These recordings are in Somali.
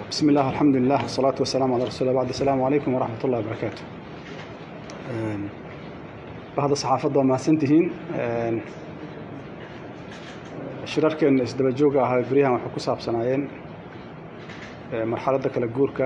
بسم الله الحمد لله والصلاة والسلام على رسول الله بعد السلام عليكم ورحمة الله وبركاته bahda saxaafadda waa mahadsantihiin shirarkeenna isdaba jooga ahaa beryahan waxay ku saabsanaayeen marxaladda kala guurka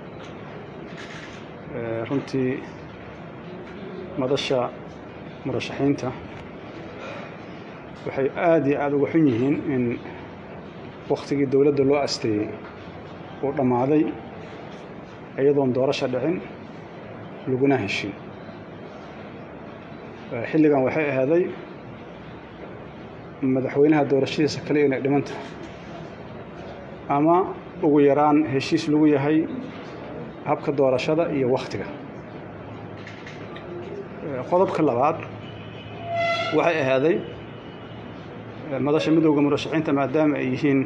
runtii madasha murashaxiinta waxay aada iyo aada uga xun yihiin in waktigii dowladda loo asteeyey uu dhammaaday iyadoon doorasha dhicin laguna heshin xilligan waxay ahaaday madaxweynaha doorashadiisa kale inay dhiman tahay ama ugu yaraan heshiis lagu yahay habka doorashada iyo wakhtiga qodobka labaad waxay ahaaday madasha midowda murashaxiinta maadaama ay yihiin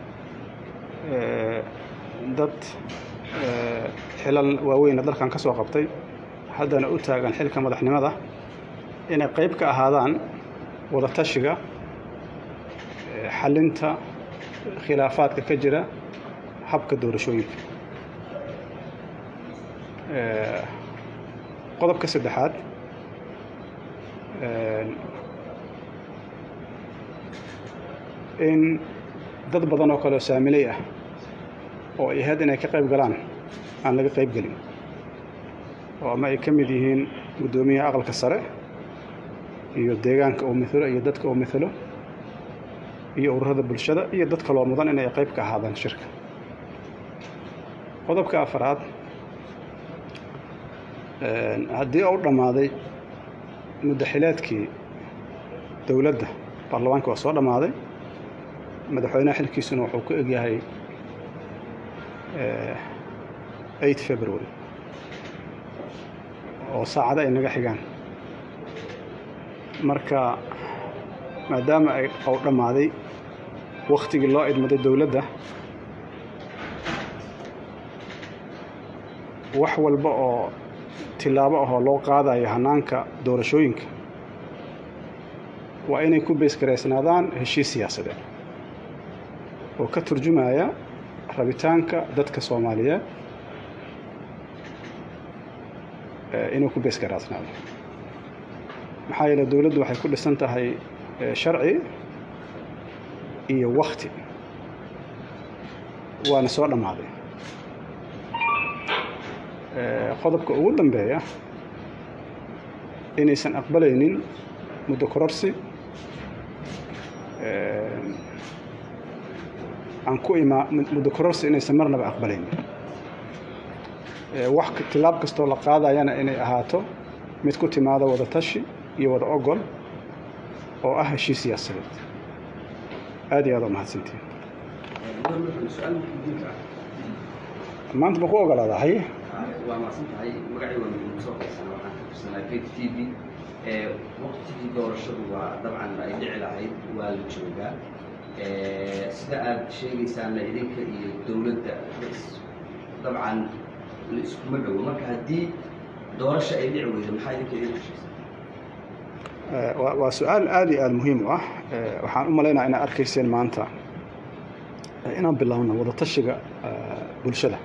dad xilal waaweyna dalkan ka soo qabtay haddana u taagan xilka madaxnimada inay qayb ka ahaadaan wada tashiga xalinta khilaafaadka ka jira habka doorashooyinka qodobka saddexaad in dad badan oo kaleoo saamiley ah oo ay ahayd inay ka qayb galaan aan laga qayb gelin oo ama ay ka mid yihiin guddoomiyaha aqalka sare iyo deegaanka uu mithalo iyo dadka uu mithalo iyo ururada bulshada iyo dad kaloo mudan inay qayb ka ahaadaan shirka qodobka afaraad haddii uu dhammaaday muddaxileedkii dowladda baarlamaanka waa soo dhammaaday madaxweynaha xilkiisuna wuxuu ku egyahay eight february oo saacada ay naga xigaan marka maadaama ay ou dhammaaday wakhtigii loo idmaday dowladda wax walba oo tilaabo ahoo loo qaadayo hannaanka doorashooyinka waa inay ku beesgaraysnaadaan heshiis siyaasadeed oo ka turjumaya rabitaanka dadka soomaaliyeed inuu ku beesgaraasnaado maxaa yeele dowladdu waxay ku dhisan tahay sharci iyo wakti waana soo dhammaaday qodobka ugu dambeeya inaysan aqbalaynin muddo kororsi aan ku imaa muddo kororsi inaysan marnaba aqbalaynin wax tilaab kastoo la qaadayana inay ahaato mid ku timaado wada tashi iyo wada ogol oo ah heshiis siyaasadeed aad iyo aad oo mahadsantiin maanta ma ku ogolaadaa haye waa mahadsan tahay magacii waa midnimo soo qaysana waxaan ka tirsanaa gate t v waqtigii doorashadu waa dabcan ay dhici lahayd waa la joogaa sida aad sheegaysaana idinka iyo dowladda dabcan la iskuma dhowo marka haddii doorasho ay dhici weydo maxaa idinka idin heshiisa waa su-aal aada iyo aada muhiim u ah waxaan u malaynaya inaad arkayseen maanta inaan bilaabno wada tashiga bulshada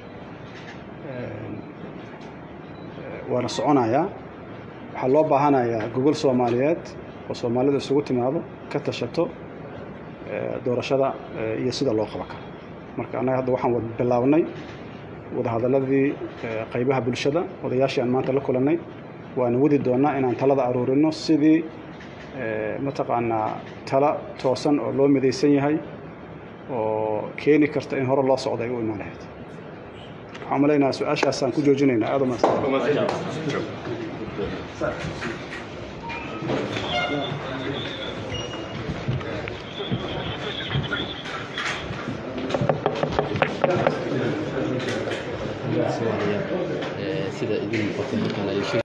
waana soconayaa waxaa loo baahanayaa gogol soomaaliyeed oo soomaalida isugu timaado ka tashato doorashada iyo sida loo qaban karo marka annaga hadda waxaan wad bilaabnay wadahadaladii qaybaha bulshada odayaashii aan maanta la kulannay waana wadi doonnaa inaan talada aruurino sidii mataqaanaa tala toosan oo loo midaysan yahay oo keeni karta in hore loo socda ay u imaan lahayd waxaan malaynaha su-aashaasaan ku joojinaynaa aad sida idin